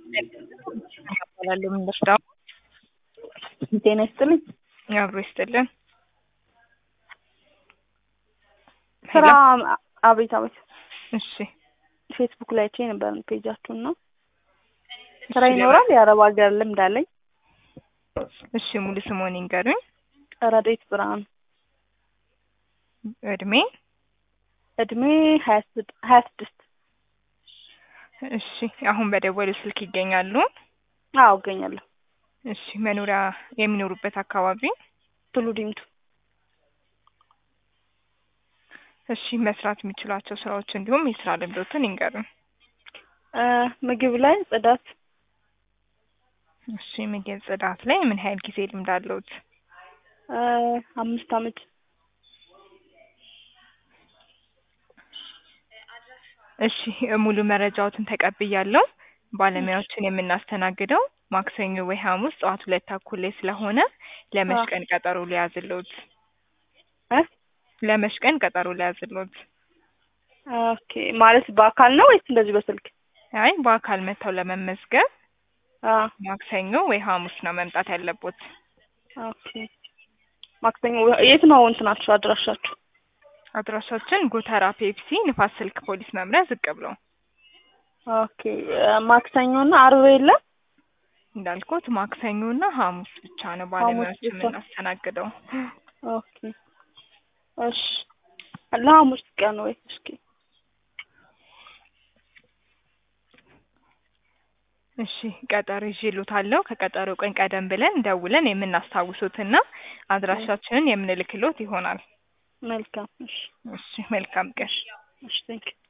እባላለሁ የምንወስደው ጤና ይስጥልኝ። አብሮ ይስጥልን። ስራ አቤት አቤት። እሺ ፌስቡክ ላይ አይቼ ነበር ፔጃችሁን ነው። ስራ ይኖራል? የአረብ ሀገር ልምድ አለኝ። እሺ ሙሉ ስምዎን ይንገሩኝ። ረዴት ብርሃኑ። እድሜ? እድሜ ሀያ ስድ- ሀያ ስድስት እሺ አሁን በደወሉ ስልክ ይገኛሉ? አዎ እገኛለሁ። እሺ መኖሪያ የሚኖሩበት አካባቢ? ቱሉ ዲምቱ። እሺ መስራት የሚችሏቸው ስራዎች እንዲሁም የስራ ልምዶትን ይንገሩን። እ ምግብ ላይ ጽዳት፣ እሺ ምግብ ጽዳት ላይ ምን ያህል ጊዜ ልምድ አለዎት? እ አምስት አመት እሺ ሙሉ መረጃዎትን ተቀብያለሁ። ባለሙያዎችን የምናስተናግደው ማክሰኞ ወይ ሐሙስ ጠዋት ሁለት ተኩል ላይ ስለሆነ ለመች ቀን ቀጠሮ ሊያዝልዎት? እ ለመች ቀን ቀጠሮ ሊያዝልዎት? ኦኬ ማለት በአካል ነው ወይስ እንደዚህ በስልክ? አይ በአካል መጥተው ለመመዝገብ አ ማክሰኞ ወይ ሐሙስ ነው መምጣት ያለቦት። ኦኬ ማክሰኞ የት ነው እንትናችሁ አድራሻችሁ? አድራሻችን ጎተራ ፔፕሲ ንፋስ ስልክ ፖሊስ መምሪያ ዝቅ ብለው ኦኬ ማክሰኞ እና አርብ የለም? እንዳልኩት ማክሰኞ እና ሐሙስ ብቻ ነው ባለሙያዎች ብቻ። የምናስተናግደው። ኦኬ እሺ ለሐሙስ ቀን ወይ እስኪ እሺ ቀጠሮ ይዤልዎታለሁ። ከቀጠሮ ቀን ቀደም ብለን ደውለን የምናስታውሶትና አድራሻችንን የምንልክሎት ይሆናል። መልካም እሺ እሺ መልካም ቀን። እሺ ቴንኪው